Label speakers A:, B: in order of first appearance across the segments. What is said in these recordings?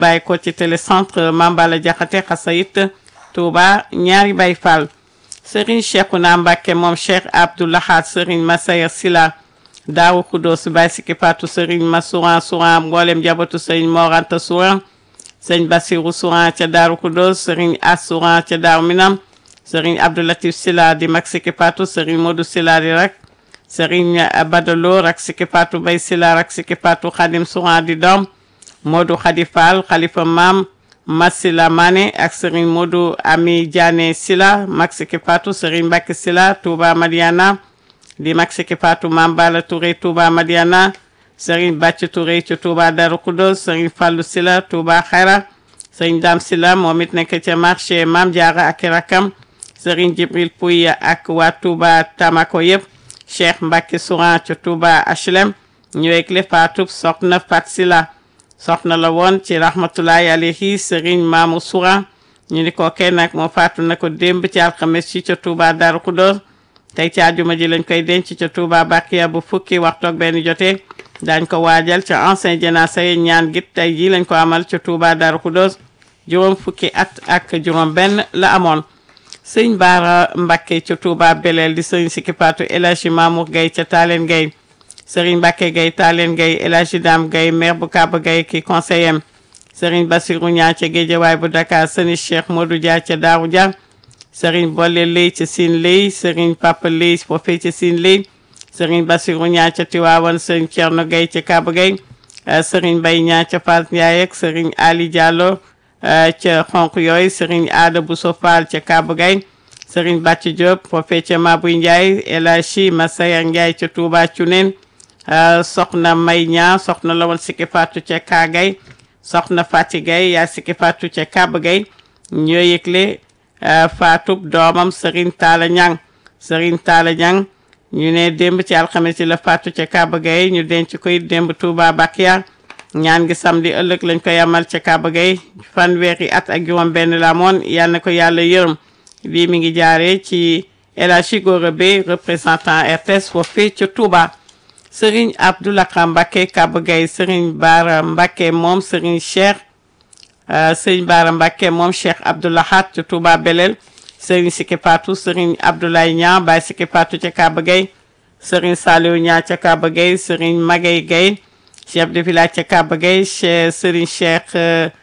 A: bàyyi ko ci télécentre Mambala Jaxate Xasayit Touba ñaari Baay Fall Serigne Cheikhouna Mbacké moom Cheikh Abdou Lahad Serigne Massayer Sila Daaru Kudos Baay Siki Patu Serigne Masouran Souran mboolem jabatu Serigne Moranta Souran Serigne Bassirou Souran ca Daaru Kudos Serigne As Souran ca Daaru Minam Serigne Abdou Latif Sila di mag Siki Patu Serigne Modou Sila di rak Serigne Badalo rak Siki Patu Bay Sila rak Siki Patu Khadim Souran di doom Modou Khadi Fall Khalifa Mam Masila Mané ak Serigne Modou Ami Diané Sila mag Siki Patu Serigne Mbacke Sila Touba Madiana di mag Siki Patu Mame Bala Touré Touba Madiana Serigne Bàcc Touré ci Touba Darou Khoudoss Serigne Fallou Sila Touba Xayra Serigne Dame Sila moom it nekk ca marché Mame Diarra ak rakam Serigne Jibril Pouy ak waa Touba Tamako yëpp Cheikh Mbacke Souran ca Touba HLM ñu yëgle Fatou soxna Fat Sila soxna la woon ci rahmatullahi alayhi Serigne Mamou Souran ñu ni ko kenn nag moo faatu na ko démb ci alxames ci ca Touba Darou Khoudoss tey ci àjjuma ji lañ koy denc ca Touba Bakiya bu fukki waxtu ak benn jotee daañ ko waajal ca ancien janaasa yi ñaan git tey ji lañ ko amal ca Touba Darou Khoudoss juróom fukki at ak juróom benn la amoon sëñ Baara Mbakke ca Touba Beleel di sëñ Siki Patu El Hadji Mamour Gueye ca Taaleen Gueye sëriñ Mbakke Gueye Taaleen Gueye El Hadji Dame Gueye maire bu Kaba Gueye ki conseiller am sëriñ Bassirou Ñaa ca Géejawaay bu Dakar sëñ Cheikh Modou Dia ca Daaru Dia sëriñ Bolle Lay ca Siin Lay sëriñ Papa Lay foofee ca Siin Lay sëriñ Bassirou Ñaa ca Tiwaawan sëriñ Thierno Gueye ca Kaba Gueye sëriñ Bay Ñaa ca Fass Ndiaye ak sëriñ Ali Diallo ca xonq yooyu sëriñ Aada Bousso Fall ca Kaba Gueye sëriñ Bàcc Diop foofee ca Mabuy Ndiaye El Hadji Massayer Ndiaye ca Touba Cuneen soxna May Ñaa soxna la woon Siki Patu ca Kaagay soxna Fati Gueye yaa Siki Patu ca Kaba Gueye ñoo yëgle faatub doomam Serigne Talla Ñang Serigne Talla Ñang ñu ne démb ci alxames yi la faatu ca Kaba Gueye ñu denc koy démb Touba Bakiya ñaan gi samedi ëllëg lañ koy amal ca Kaba Gueye fanweeri at ak juróom benn la moon yal na ko yàlla yërëm lii mi ngi jaaree ci El Hadji Gora Bey représentant RTS foofee ca Touba Serigne Abdoulakha Mbacké Kaba Gueye Serigne Bara Mbacké moom Serigne Cheikh Serigne Bara Mbacké moom Cheikh Abdoulahat ca Touba Belel Serigne Siki Patu Serigne Abdoulaye Niang Baye Siki Patu ca Kaba Gueye Serigne Saliou Niang ca Kaba Gueye Serigne Magay Gueye chef de village ca Kaba Gueye che Serigne Cheikh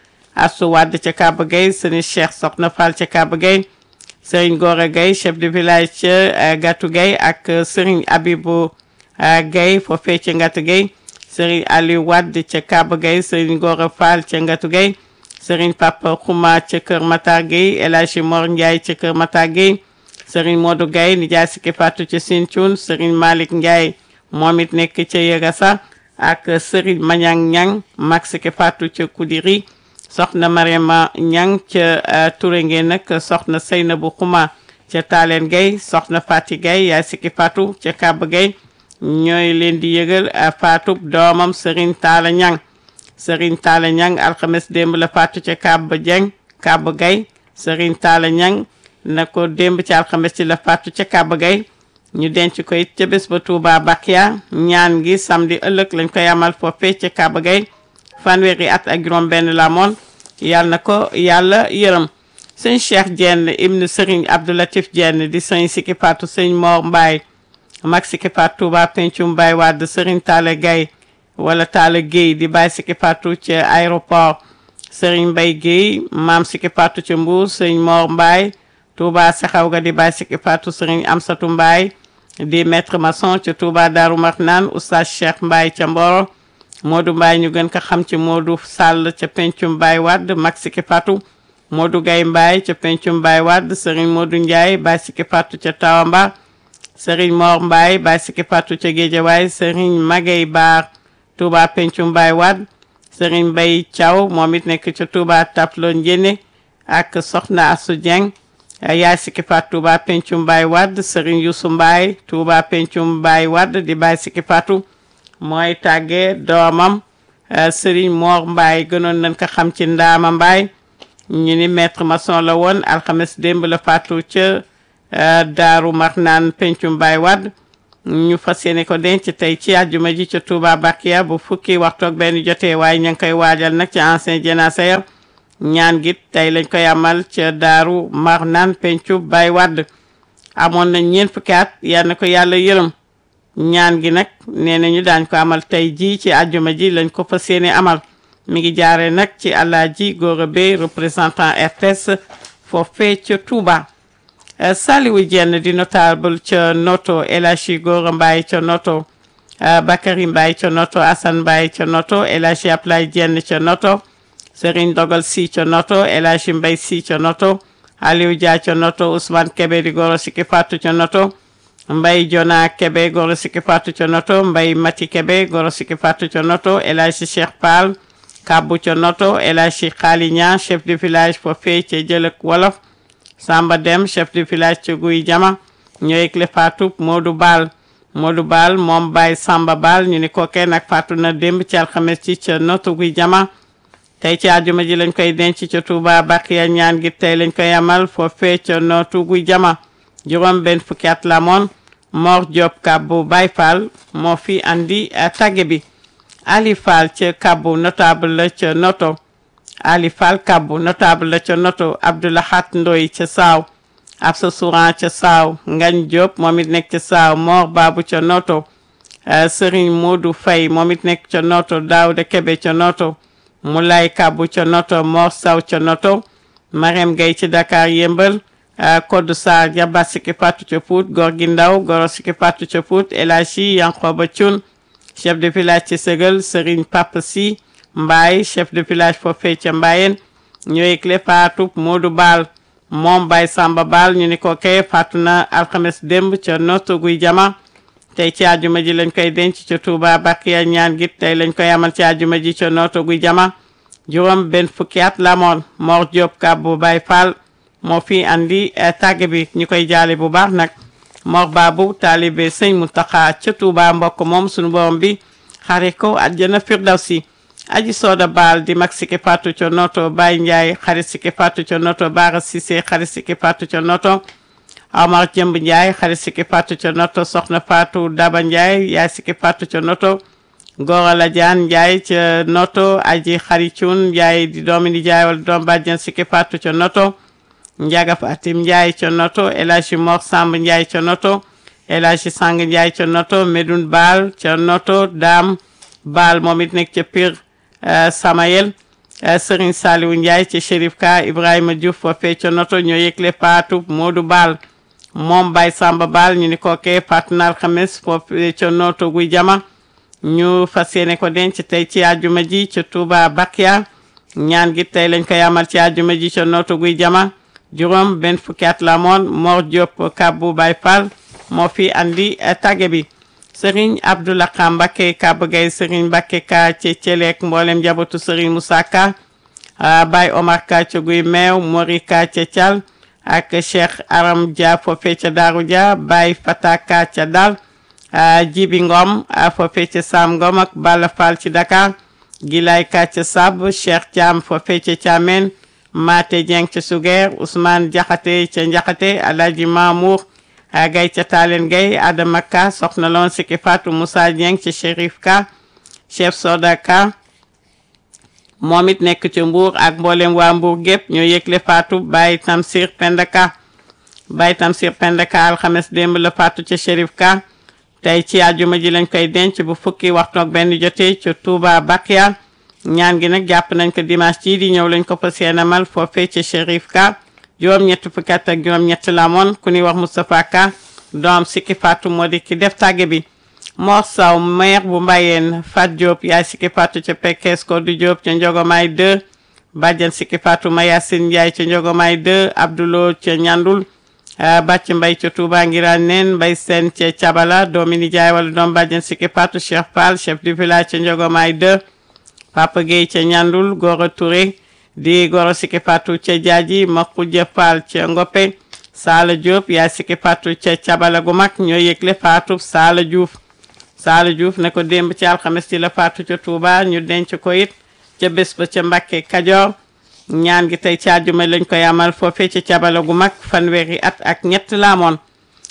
A: Assou Wade ca Kaba Gueye Serigne Cheikh Sokhna Fall ca Kaba Gueye Serigne Gora Gueye chef de village ca Gatou Gueye ak Serigne Abibou Gueye foofee ca Ngatou Gueye Serigne Aliou Wade ca Kaba Gueye Serigne Gora Fall ca Ngatou Gueye Serigne Papa Khouma ca Kër Matar Gueye El Hadji Mor Ndiaye ca Kër Matar Gueye Serigne Modou Gueye nijaay Siki Patu ca Sinthiou Serigne Malick Ndiaye moom it nekk ca Yegasa ak Serigne Mañang Ñang mag Siki Patu ca Koudiri soxna Mariama Ñang ca Touré ngeen nag soxna Seynabou Khouma ca Talen Gueye soxna Fati Gueye yaay Siki Patu ca Kaba Gueye ñooy leen di yëgal faatub doomam Serigne Talla Ñang Serigne Talla Ñang alxames démb la faatu ca Kaba Dieng Kaba Gueye Serigne Talla Ñang na ko démb ci alxames ci la faatu ca Kaba Gueye ñu denc koy ca bés ba Touba Bakiya ñaan gi samedi ëllëg lañ koy amal foofee ca Kaba Gueye fanweeri at ak juróom benn la moon yàlla na ko yàlla yërëm sëñ Cheikh Dieng ibnu Serigne Abdoulatif Dieng di sëñ Siki Patu sëñ Mor Mbaye mag Siki Patu Touba Pencum Mbaye Wade Serigne Talla Gueye wala Talla Gueye di bàyyi Siki Patu ca aéroport Serigne Mbaye Gueye maam Siki Patu ca Mbour sëñ Mor Mbaye Touba Saxaw ga di bàyyi Siki Patu Serigne Amsatou Mbaye di maître maçon ca Touba Darou Marnane Oustaz Cheikh Mbaye ca Mboro Modou Mbaye ñu gën ko xam ci Modou Sall ca Pencum Mbaye Wade mag Siki Patu Modou Gaye Mbaye ca Pencum Mbaye Wade Serigne Modou Ndiaye bàyyi Siki Patu ca Tawamba Serigne Mor Mbaye bàyyi Siki Patu ca Guédiawaye Serigne Magay Baar Touba Pencum Mbaye Wade Serigne Mbaye Thiaw moom it nekk ca Touba Taplo Njéné ak Soxna Assou Dieng yaay Siki Patu Touba Pencum Mbaye Wade Serigne Youssou Mbaye Touba Pencum Mbaye Wade di bàyyi Siki Patu mooy tàggee doomam Serigne Mor Mbaye gënoon nañ ko xam ci Ndaama Mbaye ñu ni maître maçon la woon alxames démb la faatu ca Daaru Marnaan Pencum Mbaye Wade ñu fas yéene ko denc tey ci àjjuma ji ca Touba Bakia bu fukki waxtu ak benn jotee waaye ña ngi koy waajal nag ci ancien jénacé ya ñaan gi tey lañ koy amal ca Daaru Marnaan pencu Baay Wàdd amoon nañ ñeent fukki at yal na ko yàlla yërëm ñaan gi nag nee nañu daañ ko amal tey ji ci àjjuma ji lañ ko fas yéene amal mi ngi jaare nag ci Alaaji Gora Bey représentant RTS foofee ca Touba Saliwu Jenn di notable ca Noto El Hadji Gora Mbaye ca Noto Bakary Mbaye ca Noto Assane Mbaye ca Noto El Hadji Ablay Jenn ca Noto Serigne Dogal Si ca Noto El Hadji Mbay Si ca Noto Aliou Dia ca Noto Ousmane Kebe di goro sikki fatu ca Noto Mbay Jona Kebe goro sikki fatu ca Noto Mbay Mati Kebe goro sikki fatu ca Noto El Hadji Cheikh Fall Kabbu ca Noto El Hadji Xaali Ñaan chef de village foofee ca Jëlëk Wolof Samba Dem chef de village ca Guy Jama ñoo yëgle faatu Modou Baal Modou Baal moom Baye Samba Baal ñu ni kookee nag faatu na démb ci alxames ci ca Noto Guy Jama tey ci àjjuma ji lañ koy denc ca Touba Bakiya ñaan gi tey lañ koy amal foofee ca Noto Guy Jama juróom benn fukki at la moon Mor Diop Kabbu Baye Fall moo fi andi tagge bi Ali Fall ca Kabbu notable la ca Noto Ali Fall Kabbu notable la ca Noto Abdoulahat Ndoy ca Saaw Absa Souran ca Saaw Ngañ Diop moom it nekk ca Saaw Mor Babu ca Noto Serigne Modou Faye moom it nekk ca Noto Daouda Kebe ca Noto Moulay Kabbu ca Noto Mor Saw ca Noto Marème Gaye ci Dakar Yëmbal Kodou Sarr Jaba Siki Fatou ca Pout Gorgui Ndaw Goro Siki Fatou ca Pout El Hadji Yankoba Thioune chef de village ci Sëgal Serigne Papa Si Mbaye chef de village foofee ca Mbayeen ñooy clé faatu Modou Baal moom Baye Samba Baal ñu ni ko kay faatu na alxames démb ca Noto Guy Jama tey ci àjjuma ji lañ koy denc ca Touba Bakiya ñaan gi tey lañ koy amal ci àjjuma ji ca Noto Guy Jama juróom benn fukki at la moon Mor Diop Kabbu Baye Fall moo fi andi tàgge bi ñu koy jaale bu baax nag Mor Babu taalibe sëñ Muntaxa ca Touba mbokk moom sunu borom bi xare ko àjjana firdawsi aji sooda baal di mag siki fatu ca noto Baye Ndiaye xarit siki fatu ca noto Baara Cissé xarit siki fatu ca noto Omar Jëmb Ndiaye xarit siki fatu ca noto Soxna Fatou Daba Ndiaye yaay siki fatu ca noto Gora Ladiane Ndiaye ca noto aji xaricun Ndiaye di doomi di Ndiaye wala doom bàjjen siki fatu ca noto Njaga Fatim Ndiaye ca noto El Hadji Mor Samb Ndiaye ca noto El Hadji Sang Ndiaye ca noto Medoune Baal ca noto Dame Baal moom it nekk ca Pire Samayel Serigne Saliou Ndiaye ca Chérif Ka Ibrahima Diouf foofee ca noto ñoo yëgle faatu Modou Baal moom Baye Samba Baal ñu ni kookee faatu na alxames foofee ca noto guy jama ñu fas yéene ko denc tey ci àjjuma ji ca Touba Bakia ñaan gi tey lañ koy amal ci àjjuma ji ca noto guy jama juróom benn fukki at la moon Mor Diop Kabbu Baye Fall moo fi andi tàgge bi Serigne Abdoulaye Mbacké Kaba Gueye Serigne Mbacké Ka ca Thielek mboolem njabootu Serigne Moussa Ka Baye Omar Ka ca Guy Meew Mori Ka ca Thial ak Cheikh Aram Dia foofee ca Darou Dia Baye Fata Ka ca Dal Jibi Ngom foofee ca Sam Ngom ak Balla Fall ci Dakar Gilay Ka ca Sab Cheikh Thiam foofee ca Thiamène Mate Dieng ca Suger Ousmane Diakhaté ca Ndiakhaté Alhaji Mamour Gay ca Talen Gay Adama Ka soxna loon Siki Fatou Moussa Dieng ca Chérif Ka chef Soda Ka moom it nekk ca Mbour ak mboolem waa Mbour gépp ñoo yëgle Fatou Baye Tamsir Penda Ka Baye Tamsir Penda Ka alxames démb la Fatou ca Chérif Ka tey ci àjjuma ji lañ koy denc bu fukki waxtu ak benn jotee ca Touba Bakia ñaan gi nag jàpp nañ ko dimanche ci di ñëw lañ ko fas yéene amal foofee ca Chérif Ka juróom-ñett fukki at ak juróom-ñett la moon ku ñuy wax Moustapha Ka doom Siki Fatou moo di ki def tàgge bi Mor Saw maire bu Mbayeen Fat Diop yaay Siki Fatou ca Pekes ko du Diop ca Njogomaay 2 bàjjan Siki Fatou Mayasin Ndiaye ca Njogomaay 2 Abdoulo ca Ñandul bàcc mbay ca Touba Ngiraan neen mbay seen ca Cabala doomi nijaay wala doom bàjjan Siki Fatou Cheikh Fall chef du village ca Njogomaay 2 Papa Gueye ca Ñandul Gora Touré di Goro Siki Fatou ca Jaaji Makuja Fall ca Ngoppe Saala Diop yaay Siki Fatou ca Cabala gu mag ñoo yëgle Fatou Saala Diouf Saala Diouf ne ko démb ci alxames ci la Fatou ca Touba ñu denc ko it ca bés ba ca Mbakke Kajoor ñaan gi tey ci àjjuma lañ koy amal foofee ca Cabala gu mag fanweeri at ak ñett laamoon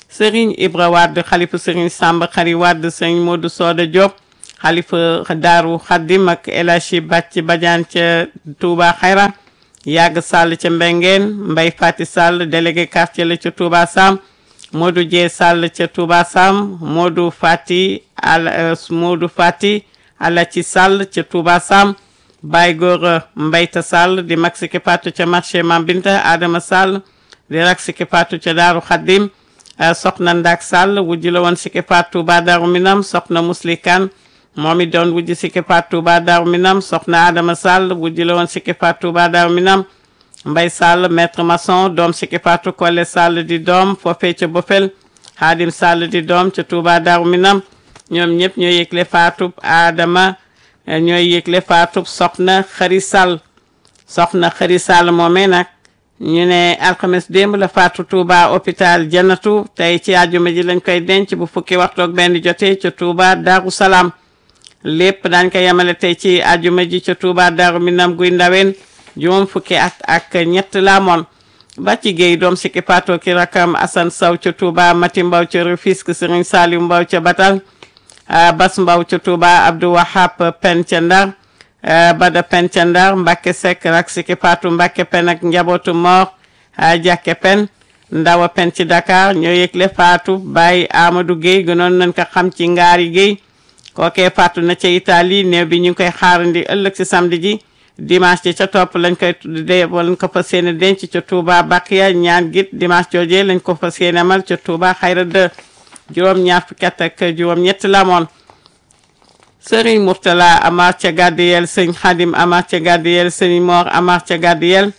A: Serigne Ibra Wade xalifa Serigne Samba Xari Wade Serigne Modou Soda Diop xalifa Daaru Xaddim ak El Hadji Bàcc Badiane ca Touba Xayra Yàgg Sall ca Mbengeen Mbay Fati Sall délégué quartier la ca Touba Sam Modou Dieye Sall ca Touba Sam Modou Fati al Modou Fati Alaci Sall ca Touba Sam Baye Gora Mbayta Sall di mag Siki Patou ca marché Mam Binta Adama Sall di rak Siki Patou ca Daaru Xaddim soxna Ndak Sall wujji la woon Siki Patou ba Daaru Minam soxna Muslikan moom it doon wujji Siki Patou ba Daaru Minam soxna Adama Sall wujji la woon Siki Patou ba Daaru Minam Mbay Sall maître maçon doom Siki Patou Kole Sall di doom foofee ca Bofel Hadim Sall di doom ca Touba Daaru Minam ñoom ñëpp ñoo yëgle faatub Adama ñooy yëgle faatub soxna Xari Sall soxna Xari Sall moomee nag ñu ne alxames démb la faatu Touba hôpital Jannatu tey ci àjjuma ji lañ koy denc bu fukki waxtu ak benn jotee ca Touba Daaru Salaam lépp daañ ko yemale tey ci àjjuma ji ca Touba Daaru Minam guy ndaween juróom fukki at ak ñett la moon ba ci géey doom Siki Patou ki rakam Assane Sow ca Touba Mati Mbaw ca Rufisque Serigne Saliou Mbaw ca Batal Bas Mbaw ca Touba Abdou Wahab Pen ca Ndar Bada Pen ca Ndar Mbacke Seck rak Siki Patou Mbacke Pen ak njabootu Mor Jàkke Pen Ndawa Pen ci Dakar ñoo yëgle faatu Baye Amadou Guèye gënoon nañ ko xam ci Ngaari Guèye kookee faatu na ca Italie néew bi ñu ngi koy xaarandi ëllëg ci samedi ji dimanche ji ca topp lañ koy tuddee lañ ko fas yéene denc ca Touba Bakiya ñaan git dimanche joojee lañ ko fas yéene amal ca Touba Xayra de juróom ñaar fukki at ak juróom ñett la moon Serigne Mourtala Amar ca Gadiyel sëñ Xadim Amar ca Gadiyel sëñ Mor Amar ca Gadiyel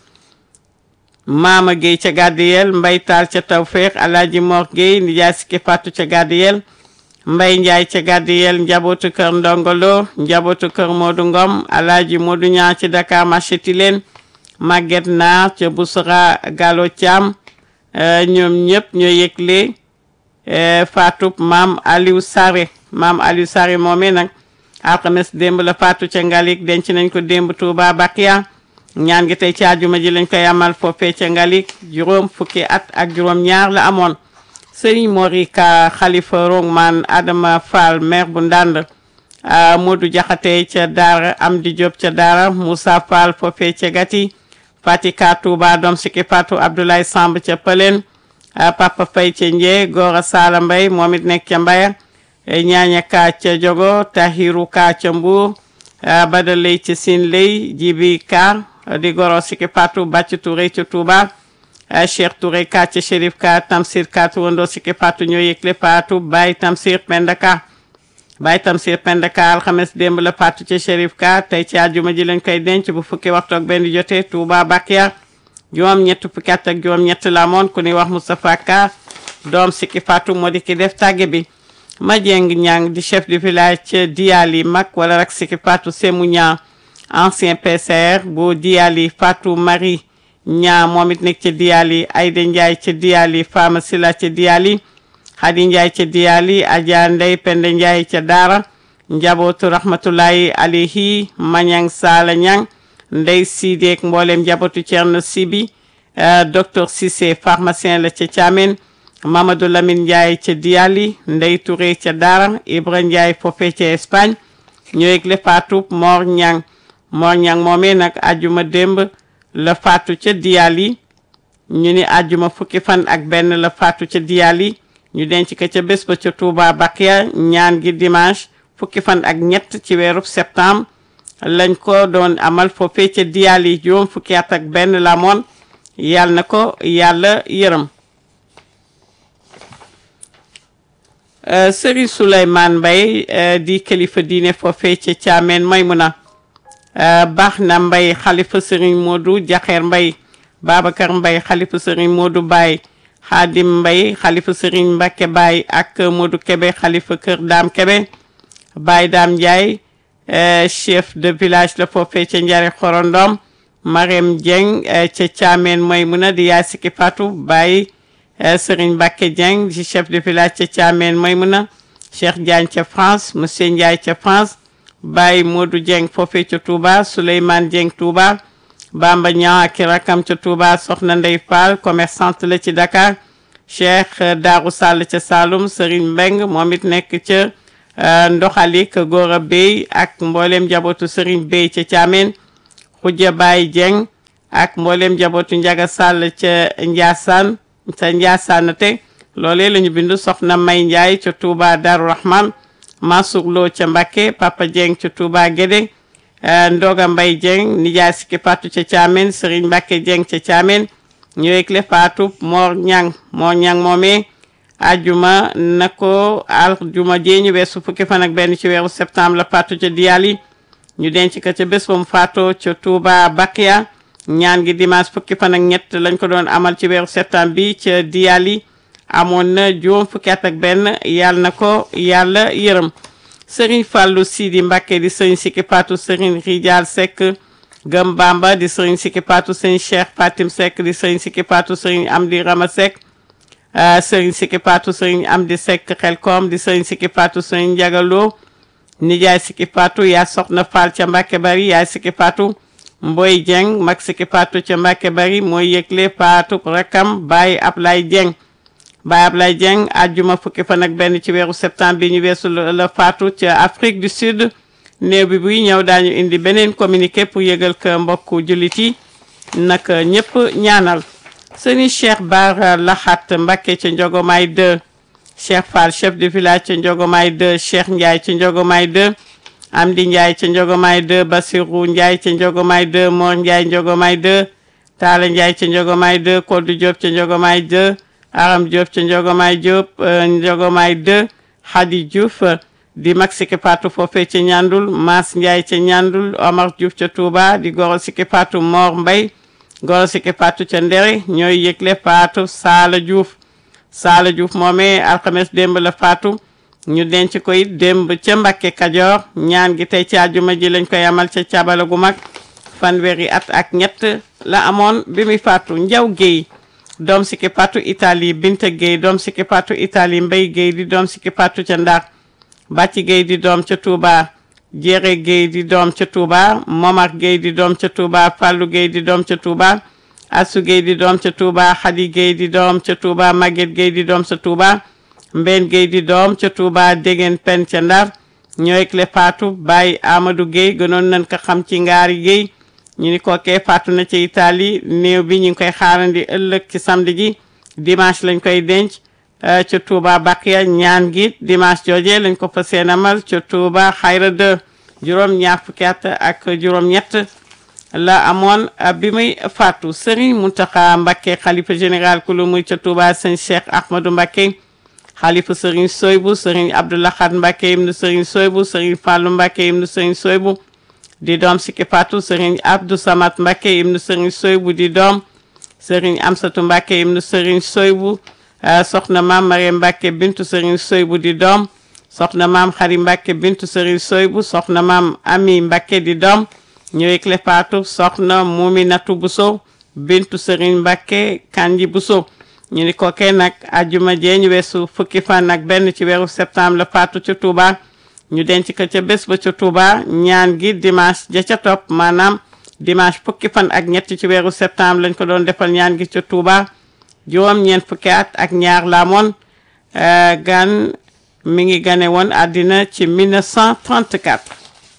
A: Maama Guèye ca Gadiyel Mbay Taal ca Tawfeex Alaaji Mor Guèye nijaay Siki Patou ca Gadiyel Mbay Njaay ca Gadiyel njabootu kër Ndongolo njabootu kër Modou Ngom Alaaji Modou Ñaa ci Dakar marché Tilène Maguette Naar ca Bousra Gallo Thiam ñoom ñëpp ñoo yëgle faatu maam Aliou Sare maam Aliou Sare moomee nag alxames démb la faatu ca Ngalik denc nañ ko démb Touba Bakiya ñaan gi tey ci àjjuma ji lañ koy amal foofee ca Ngalik juróom fukki at ak juróom ñaar la amoon Serigne Morika Khalifa Rongman Adama Fall maire bu Ndande Modou Jaxate ca Daara Amdi Diop ca Daara Moussa Fall foofee ca Gati Fatika Touba doom Siki Patou Abdoulaye Samb ca Pëleen Papa Faye ca Njee Gora Sala Mbay moom it nekk ca Mbaya ñaaña ka ca Jogo Tahiru ka ca Mbuur Bada Lay ca Sin Lay Jibi ka di goro Siki Patou Bàcc Touré ca Touba Cheikh Touré ka ca Chérif ka Tamsir ka tuwandoo Siki Patou ñoo yëgle Patou Baye Tamsir Penda ka Baye Tamsir Penda ka alxames démb la Patou ca Chérif ka tey ci àjjuma ji lañ koy denc bu fukki waxtu ak benn jotee Touba Bakiya juróom ñett fukki at ak juróom ñett la moon ku ñuy wax Moustapha Ka doom Siki Patou moo di ki def tàgge bi ma jeng ñang di chef de village ca Diali mag wala rek Siki Patou Semou ñaa ancien PCR bu Diali Fatou Marie ñaa moom it nekk ca Diali Aïda Ndiaye ca Diali Fama Sila ca Diali Khady Ndiaye ca Diali Adja Ndey Penda Ndiaye ca Daara njabootu rahmatullahi alayhi Mañang Sala ñang Ndey Sideek mboolem njabootu Thierno Sibi docteur Cissé pharmacien la ca Thiamène Mamadou Lamine Ndiaye ca Diali Ndey Touré ca Daara Ibra Ndiaye foofee ca Espagne ñoo yëgle faatu Mor Ñang Mor Ñang moomee nag ajuma démb la faatu ca Diali ñu ni ajuma fukki fan ak benn la faatu ca Diali ñu denc ko ca bés ba ca Touba Bakiya ñaan gi dimanche fukki fan ak ñett ci weeru septembre lañ ko doon amal foofee ca Diali juróom fukki at ak benn la moon yàlla na ko yàlla yërëm Serigne Souleymane Mbaye di kilifa diine foofee ca Thiamène Maymuna baax na Mbaye xalifa Serigne Modou Jaxeer Mbaye Babacar Mbaye xalifa Serigne Modou Baye Xaadim Mbaye xalifa Serigne Mbacke Baye ak Modou Kebe xalifa Kër Daam Kebe Baye Daam Ndiaye chef de village la foofee ca Njare Xorondom Marème Dieng ca Thiamène Maymuna di yaay Siki Patou Baye Serigne Mbacke Dieng di chef de village ca Thiamène Maymuna Cheikh Diagne ca France monsieur Ndiaye ca France Baye Modou Dieng foofee ca Touba Souleymane Dieng Touba Bamba Niang ak rakam ca Touba Soxna Ndey Fall commerçante la ci Dakar Cheikh Daaru Sall ca Saloum Serigne Mbeng moom it nekk ca ndoxalik Gora Bey ak mboolem njabootu Serigne Bey ca Thiamène Khoudia Baye Dieng ak mboolem njabootu Njaga Sall ca Ndiassane ca Ndiassane te loolee la ñu bindu soxna May Ndiaye ca Touba Darou Rahman Mansour Lo ca Mbacké Papa Dieng ca Touba Guédé Ndoga Mbay Dieng nijaay sikki patu ca Thiamène Serigne Mbacké Dieng ca Thiamène ñëwekle Fatou Mor Ñang Mor Ñang moomee ajuma na ko aljuma jee ñu weesu fukki fan ak benn ci weeru septembre la faatu ca Diyali ñu denc ko ca bés ba mu faatoo ca Touba Bakia ñaan gi dimanche fukki fan ak ñett lañ ko doon amal ci weeru septembre bi ca Diyali amoon na juróom fukki at ak benn yàlla na ko yàlla yërëm Serigne Fallou Sidi Mbacké di Serigne Sikki Fatou Serigne Rijal Seck Gëm Bamba di Serigne Sikki Fatou Serigne Cheikh Fatim Seck di Serigne Sikki Fatou Serigne Amdi Rama Seck Serigne Sikki Fatou Serigne Amdi Seck Xelkom di Serigne Sikki Fatou Serigne Ndiagalo nijaay Sikki Fatou yaa soxna Fall ca Mbacké Bari yaay Sikki Fatou Mboy Dieng mag Sikki Fatou ca Mbacké Bari mooy yëgle Fatou rakam Baye Ablaye Dieng Baye Ablaye Dieng àjjuma fukki fan ak benn ci weeru septembre bi ñu weesu la faatu ca Afrique du Sud néew bi buy ñëw daañu indi beneen communiqué pour yëgal ko mbokku jullit yi nag ñëpp ñaanal sëriñ Cheikh Bara Laxat Mbacké ca Njogomaay 2 Cheikh Fall chef de village ca Njogomaay 2 Cheikh Ndiaye ca Njogomaay 2 Amdi Ndiaye ca Njogomaay 2 Basirou Ndiaye ca Njogomaay 2 Mor Ndiaye Njogomaay 2 Talla Ndiaye ca Njogomaay 2 Kodou Diop ca Njogomaay 2 Aram Diop ca Njogomaay Diop Njogomaay 2 Khady Diouf di mag Sikki Fatou foofee ca Ñandul Mas Ndiaye ca Ñandul Omar Diouf ca Touba di goro Sikki Fatou Mor Mbay goro Sikki Fatou ca Ndere ñooy yëgle Fatou Saala Diouf Saala Diouf moomee alxames démb la Fatou ñu denc ko it démb ca Mbakke Kajoor ñaan gi tey ci àjjuma ji lañ koy amal ca cabala gu mag fanweeri at ak ñett la amoon bi muy faatu Njaw Géey doom Sikki Fatou Italie Binta Géey doom Sikki Fatou Italie Mbay Géey di doom Sikki Fatou ca Ndar Bàcci Géey di doom ca Touba Jere Géey di doom ca Touba Momar Géey di doom ca Touba Fallou Géey di doom ca Touba Assou Géey di doom ca Touba Khady Géey di doom ca Touba Maguette Géey di doom ca Touba Mbène Gueye di doom ca Touba Déggen Pen ca Ndar ñooy le faatu Baye Amadou Gueye gënoon nañ ko xam ci ngaari Gueye ñu ni kookee faatu na ci Italie néew bi ñu ngi koy xaarandi ëllëg ci samedi ji dimanche lañ koy denc ca Touba Bakiya ñaan gi dimanche jooje lañ ko fa seenamal ca Touba Xayra 2 juróom ñaar fukki at ak juróom ñett la amoon bi muy faatu Serigne Mountakha Mbacké xalifa général ku lu muy ca Touba sëñ Cheikh Ahmadou Mbacké xalifa Serigne Soybu Serigne Abdoulahad Mbacké ibnu Serigne Soybu Serigne Fallou Mbacké ibnu Serigne Soybu di doom Sikki Fatou Serigne Abdou Samad Mbacké ibnu Serigne Soybu di doom Serigne Amsatou Mbacké ibnu Serigne Soybu soxna maam Mariam Mbacké bintu Serigne Soybu di doom soxna maam Xari Mbacké bintu Serigne Soybu soxna maam Ami Mbacké di doom ñëwee le Fatou soxna Muminatu Bousso bintu Serigne Mbacké Kanji Bousso ñu ni kookee nag ajjuma jee ñu weesu fukki fan ak benn ci weeru septembre la faatu ca Touba ñu denc ko ca bés ba ca Touba ñaan gi dimanche ja ca topp maanaam dimanche fukki fan ak ñett ci weeru septembre lañ ko doon defal ñaan gi ca Touba juróom ñeent fukki at ak ñaar la moon gan mi ngi gane woon àddina ci 1934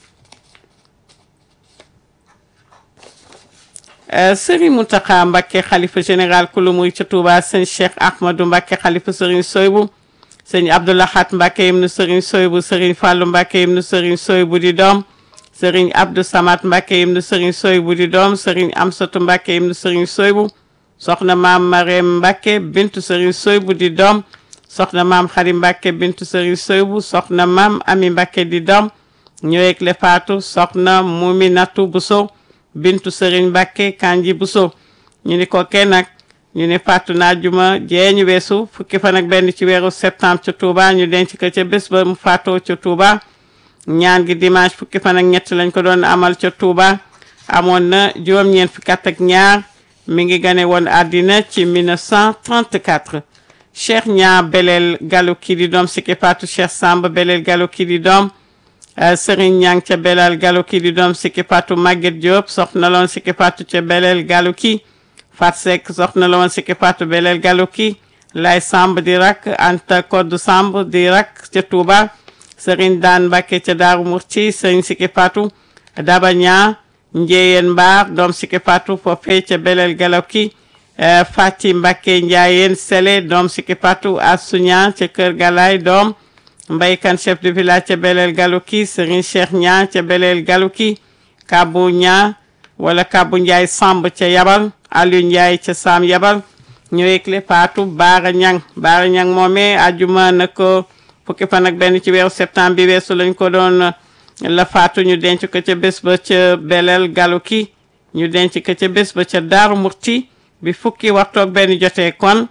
A: Serigne Mountakha Mbacké xalifa général kulu muy ca Touba sëñ Cheikh Ahmadou Mbacké xalifa Serigne Soybu sëñ Abdoulahat Mbacké ibnu Serigne Soybu Serigne Fallou Mbacké ibnu Serigne Soybu di doom Serigne Abdou Samad Mbacké ibnu Serigne Soybu di doom Serigne Amsatou Mbacké ibnu Serigne Soybu soxna maam Marème Mbacké bintu Serigne Soybu di doom soxna maam Xari Mbacké bintu Serigne Soybu soxna maam Ami Mbacké di doom ñëweeg le faatu soxna Muminatu Bousso bintu Serigne Mbacké Kanji Bousso ñu ni ko kenn nag ñu ne faatu naa juma jee ñu weesu fukki fan ak benn ci weeru septembre ca Touba ñu denc ko ca bés ba mu faatoo ca Touba ñaan gi dimanche fukki fan ak ñett lañ ko doon amal ca Touba amoon na juróom-ñeent fukki at ak ñaar mi ngi gane woon àddina ci 1934 Cheikh ñaa beleel galu kii di doom Sikki Fatou Cheikh Samba beleel galu kii di doom Serigne Ñang ca beleel galu kii di doom Sikki Fatou Maguette Diop soxna loon Sikki Fatou ca beleel galu kii Fat Seck soxna la woon Sikki Fatou beleel galu kii Lay Samb di rak Anta Koddu Samb di rak ca Touba Serigne Daan Mbacke ca Daaru Murti Serigne Siki Fatou Daba Ñaa Njeyeen Mbaar doom Siki Fatou foofee ca Belel Galawki Fati Mbacke Njaayeen Sele doom Siki Fatou Asuña ca Kër Galaay doom mbaykan chef de village ca Belel Galouki Serigne Cheikh Ñaa ca Belel Galouki Kabu Ñaa wala Kabu Njaay Samb ca Yabal Aliou Njaay ca Sam Yabal ñëwekle Fatou Baara Ñang Baara Ñang moomee ajuma na ko fukki fan ak benn ci weeru septembre bi weesu lañ ko doon la faatu ñu denc ko ca bés ba ca Belel Galouki ñu denc ko ca bés ba ca Daaru Murti bi fukki waxtoog benn jotee kon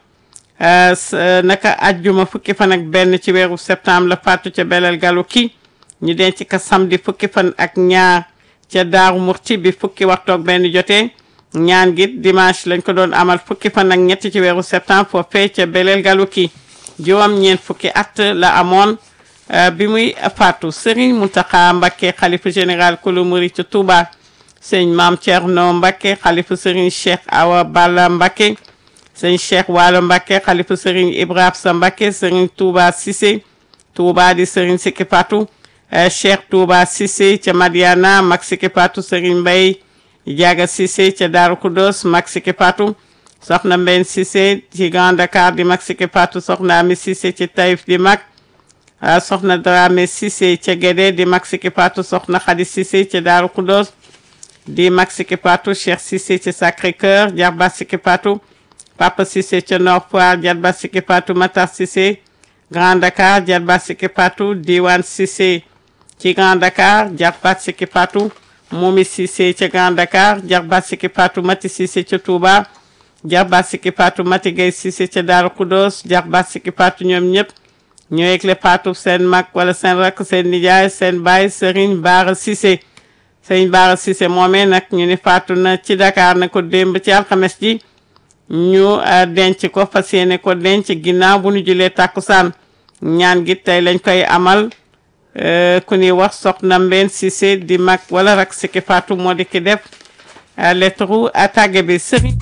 A: naka ajjuma fukki fan ak benn ci weeru septembre la faatu ca Belel Galouki ñu denc ko samedi fukki fan ak ñaar ca Daaru Murti bi fukki waxtoog benn jotee ñaan gi dimanche lañ ko doon amal fukki fan ak ñetti ci weeru septembre foofee ca Belel Galouki juróom ñeent fukki at la amoon bi muy faatu Serigne Mountakha Mbacké xalifa général kulu murid ca Touba sëñ Maam Thierno Mbacké xalifa Serigne Cheikh Awa Balla Mbacké sëñ Cheikh Waalo Mbacké xalifa Serigne Ibrahima Sa Mbacké Serigne Touba Cissé Touba di Serigne Siki Fatou Cheikh Touba Cissé ca Madiana mag Siki Fatou Serigne Mbaye Diaga Cissé ca Daaru Kudos mag Siki Fatou soxna Mbène Cissé ci Grand Dakar di mag Siki Fatou soxna Ami Cissé ci Taïf di mag soxna Dramé Cissé ca Guédé di mag Siki Fatou soxna Khady Cissé ca Daaru Kudos di mag Siki Fatou Cheikh Cissé ca Sacré-Cœur Jarba Siki Fatou Papa Cissé ca Nord Foire Jarba Siki Fatou Matar Cissé Grand Dakar Jarba Siki Fatou Diwane Cissé ci Grand Dakar Jarba Siki Fatou Momi Cissé ca Grand Dakar Jarba Siki Fatou Mati Cissé ca Touba Jarba Siki Fatou Mati Gueye Cissé ca Daaru Kudos Jarba Siki Fatou ñoom ñëpp ñoo yëgle Fatou seen mag wala seen rakk seen nijaay seen baay Serigne Bara Cissé Serigne Bara Cissé moomee nag ñu ni faatu na ci Dakar na ko démb ci alxames ji ñu denc ko fas yéene ko denc ginnaaw bu ñu julee tàkkusaan ñaan gi tey lañ koy amal ku ni wax soxna Mbène Cissé di mag wala rak Siki Fatou moo di ki def lettre tàgge bi Serigne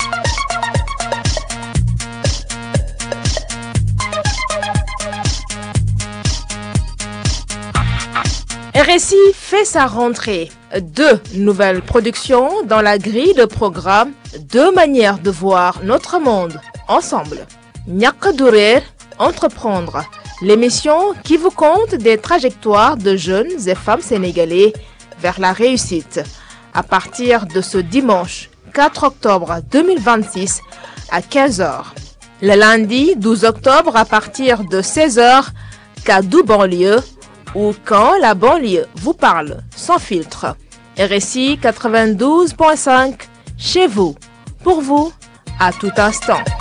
B: RSI fait sa rentrée. Deux nouvelles productions dans la grille de programme, deux manières de voir notre monde ensemble. Ñàkk du réer, entreprendre, l'émission qui vous conte des trajectoires de jeunes et femmes sénégalais vers la réussite. À partir de ce dimanche 4 octobre 2026 à 15h. Le lundi 12 octobre à partir de 16h, Kaddu banlieue ou quand la banlieue vous parle sans filtre. RSI 92.5 chez vous, pour vous, à tout instant.